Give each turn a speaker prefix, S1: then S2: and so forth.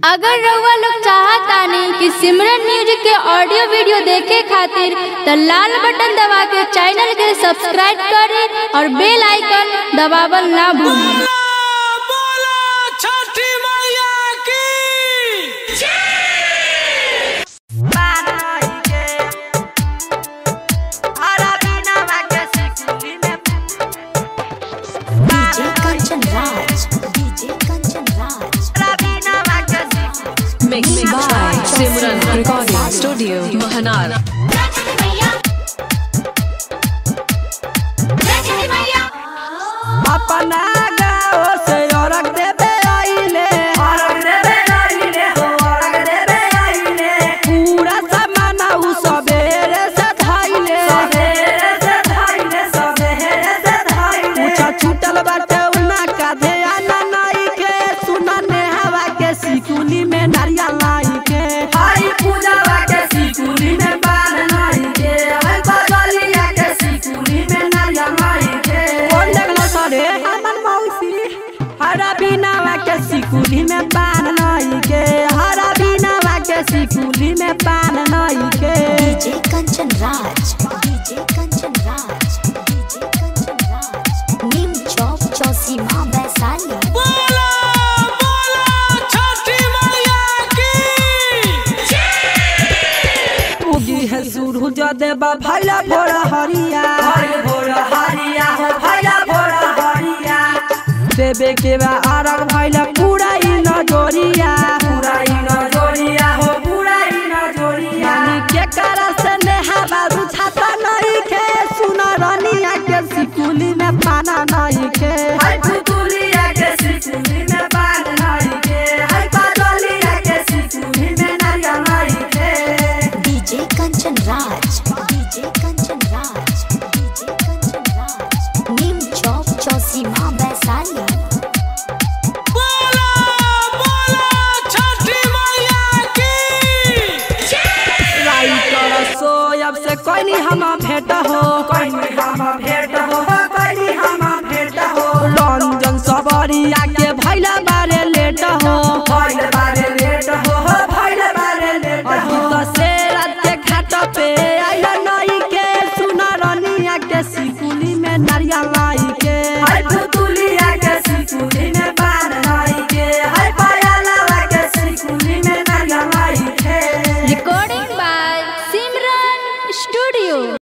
S1: अगर रउआ लोग चाहतानी कि सिमरन म्यूजिक के ऑडियो वीडियो देखे खातिर त लाल बटन दबा के चैनल के सब्सक्राइब करे और बेल आइकन दबावल ना भूलें
S2: बोला छठी मैया की
S3: DJ Kanchan Raj. DJ Kanchan Raj.
S4: Mixed by Simran Recording Studio, Mahanar.
S5: अपना गाँव से औरग देवे आइले पूरा सामान उ सबेरे से धाइले पूछा छूटल बाटे उना काधे आना नाई के सुना ने हवा के सिकुली में नारियल लाई के हाई पूजा के सिकुली में बाल लाई के हाय बगलिया के सिकुली में नारियल लाई के कौन देखलो सरे हमन मौसी हरा बिनावा के सिकुली में पान लाई के हरा बिनावा के सिकुली में पान लाई के
S3: DJ Kanchan Raj. DJ Kanchan Raj. DJ Kanchan Raj. Neem Chowk Chausima Vaisali.
S2: बोला बोला छठी मैया की
S5: उगी है सूरज देवा भैला भोरा हरिया भोरा हरिया हो भैला भोरा हरिया देवे के बा आरग भैला पूरा ई नजोरिया पूरा ई नजोरिया हो पूरा ई नजोरिया यानी के करा से नेहा बाबू छाता नहीं के सुना रनिया के सिकुली में पाना नहीं के हाय फुकुलिया के सिकुली में पाना नहीं के हाय पागलिया के सिकुली में नारियल नहीं के
S3: DJ Kanchan Raj. DJ Kanchan Raj. DJ Kanchan Raj. Neem Chowk Chausima Vaisali.
S2: बोला बोला छठी मैया की
S5: राइटर सोयब से कोई हम भेंट हो कोई हम भेंट हो कोई हम भेंट हो रंजन सबरिया के भैला बारे लेट हो भैला बारे लेट हो भैला बारे लेट हो तो से रात के घाट पे आइला नई के सुना रनिया के सिकुली में नारियल